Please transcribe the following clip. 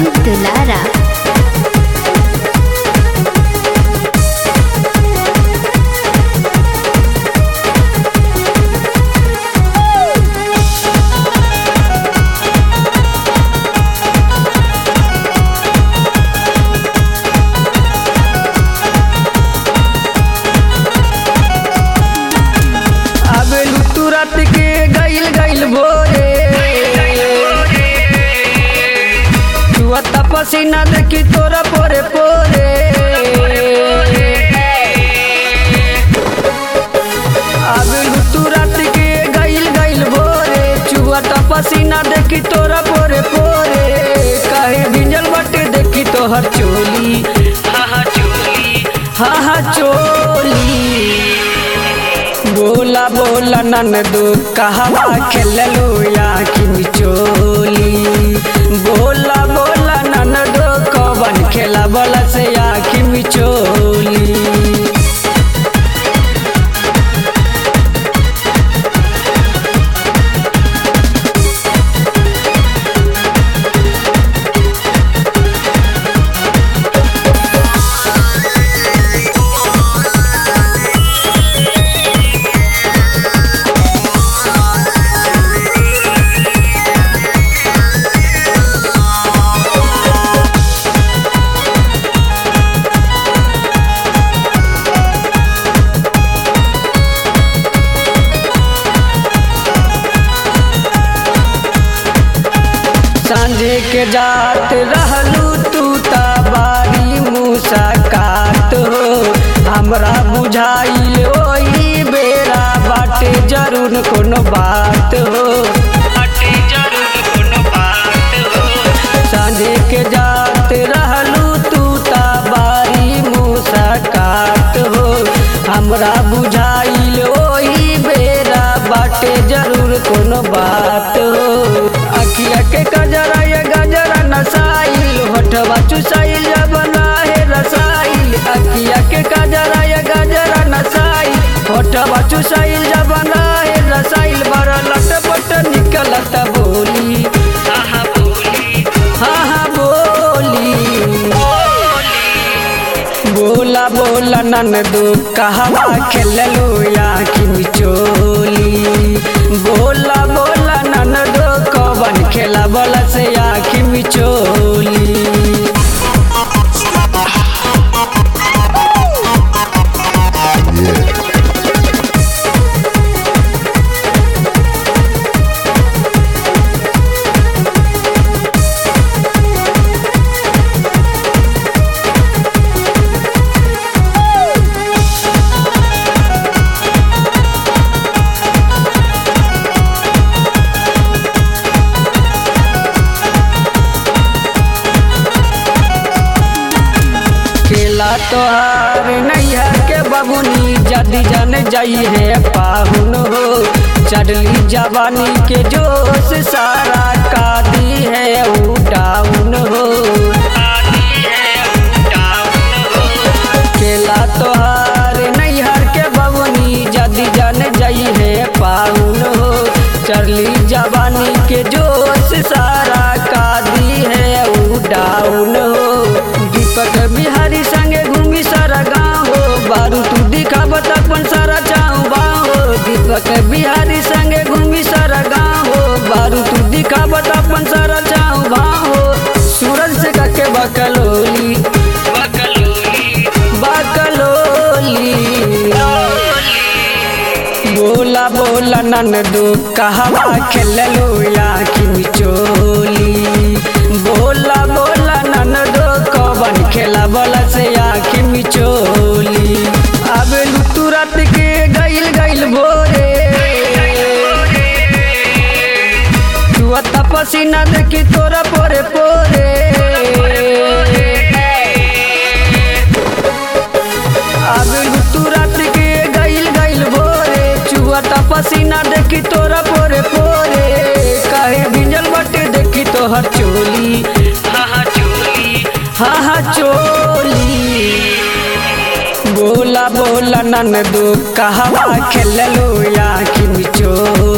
अमित दुलारा आबेलू तू रात के गइल गइल भोरे तू अत्ता पसीना देखी तोरा पोरे पोरे आबेलू तू रात के गइल गइल भोरे चुअता पसीना देखी तोरा पोरे पोरे काहे भिंजल बाटे देखी तोहर चोली हा हा चोली हा हा चोली बोला बोला ननदो कहवा खेललो या कि चोली बोला बोला ननदो कवन खेला बोला से या कि चोली सांझे के जात रहलू तू ता बारी मुसाकात हो हमरा बुझाइल ओही बेरा बाटे जरूर कोनो बात हो बाटे जरूर कोनो बात हो सांझे के जात रहलू तू ता बारी मुसाकात हो हमरा बुझाइल ओही बेरा बाटे जरूर कोनो बात हो अखिया के गजरा ये गजरा नसाइल होठवा चुसाइल जब है रसाइल अखिया के गजरा ये गजरा नसाइल होठवा चुसाइल जब है रसाइल बड़ा लटपट निकलत बोली हाँ बोली हाँ हाँ बोली बोला बोला ननदो कहवा खेललो या कि चोली बोला बोला ननदो कवन खेला बोला से या कि चोली खेला तोहार नैया के बबुनी जदी जन जाई है पाहुन हो चढ़ली जवानी के जोश सारा कादी है ऊ डाउन हो खेला तोहार नैहर के बबुनी जदी जन जाई है पाहुन हो चढ़ली जवानी के जोश सारा कादी है ऊ डाउन हो दीपक बिहारी संगे घूमी सारा गाँव हो बारू तू दिखावत अपन सारा चाऊ बाहो दीपक बिहारी संगे घूमी सारा गाँव हो बारू तू दिखावत अपन सारा चाऊ बाहो सूरज से कके बकलोली बकलोली बोला बोला ननदो कहवा खेललो या कि चोली बोला बोला ननदो कवन खेला बोला से या कि चोली आबेलू तू रात के गइल गइल भोरे तू अत्ता पसीना देखी तोरा पोरे पोरे आबेलू तू रात के गइल गइल भोरे चुअता पसीना देखी तोरा पोरे पोरे काहे भिंजल बाटे देखी तोहर चोली हा हा चोली हा हा चोली बोला बोला ननदो कहवा खेललो या कि चोली